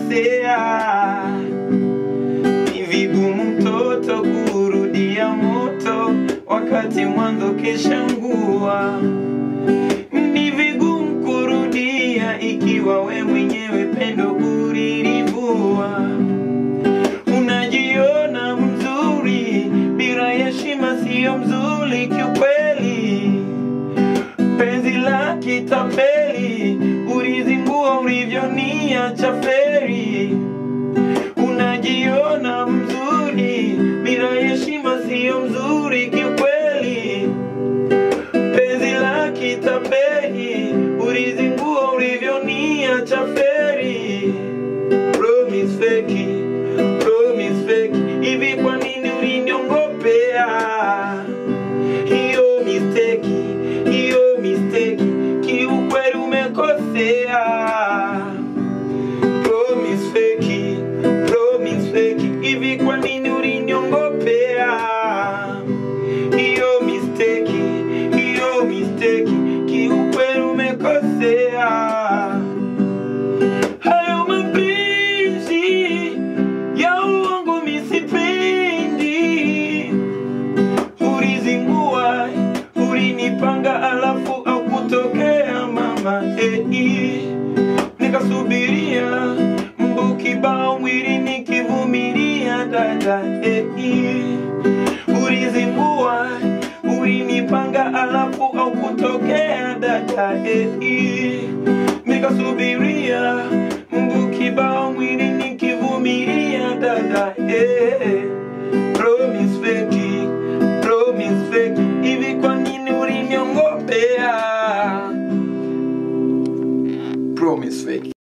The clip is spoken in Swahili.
umekosea. Ni vigumu mtoto kurudia moto wakati mwanzo keshangua. Ni vigumu kurudia ikiwa we mwenyewe pendo ulilivua. Unajiona mzuri bila heshima, siyo mzuri kiukweli. Penzi la kitapeli ulizingua ulivyoniacha feri. Unajiona mzuri bila heshima, siyo mzuri kiukweli. Penzi la kitapeli ulizingua ulivyoniacha feri. Promise fake, promise fake, hivi kwa nini uliniongopea? Hiyo mistake, hiyo mistake, kiukweli umekosea. Promise fake, promise fake, hivi kwa nini uliniongopea? Hiyo mistake, hiyo mistake, kiukweli umekosea. Hayo mapenzi ya uongo misipendi, ulizingua, ulinipanga alafu au kutokea mama eh, nikasubiria mbu kibao mwili nikivumilia dada eh, ulizingua, ulinipanga alafu au kutokea dada eh, nikasubiria mbu kibao mwili nikivumilia dada eh. Promise fake, promise fake, hivi kwa nini uliniongopea? Promise fake.